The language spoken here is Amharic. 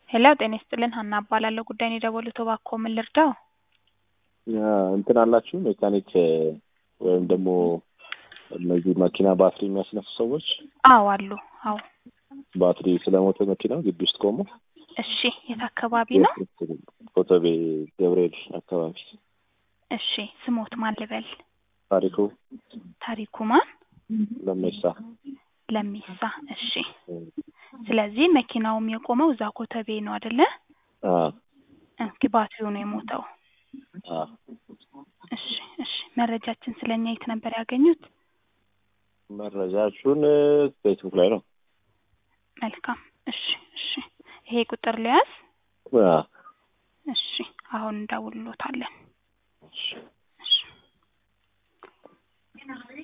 ሄሎ ጤና ይስጥልን ሀና እባላለሁ። ጉዳይን የደወሉት እባክዎ ምን ልርዳው? እንትን አላችሁ ሜካኒክ ወይም ደግሞ እነዚህ መኪና ባትሪ የሚያስነሱ ሰዎች አዎ አሉ። አዎ ባትሪ ስለሞተ መኪናው ግቢ ውስጥ ቆሞ እሺ የት አካባቢ ነው? ኮተቤ ገብርኤል አካባቢ እሺ ስሞት ማን ልበል? ታሪኩ ታሪኩ ማን? ለሜሳ ለሚሳ እሺ ስለዚህ መኪናውም የቆመው እዛ ኮተቤ ነው አይደለ? አ እንኪ ባትሪው ነው የሞተው። አ እሺ እሺ መረጃችን ስለኛ የት ነበር ያገኙት? መረጃችሁን ፌስቡክ ላይ ነው። መልካም እሺ እሺ ይሄ ቁጥር ሊያዝ አ እሺ አሁን እንደውልሎታለን። እሺ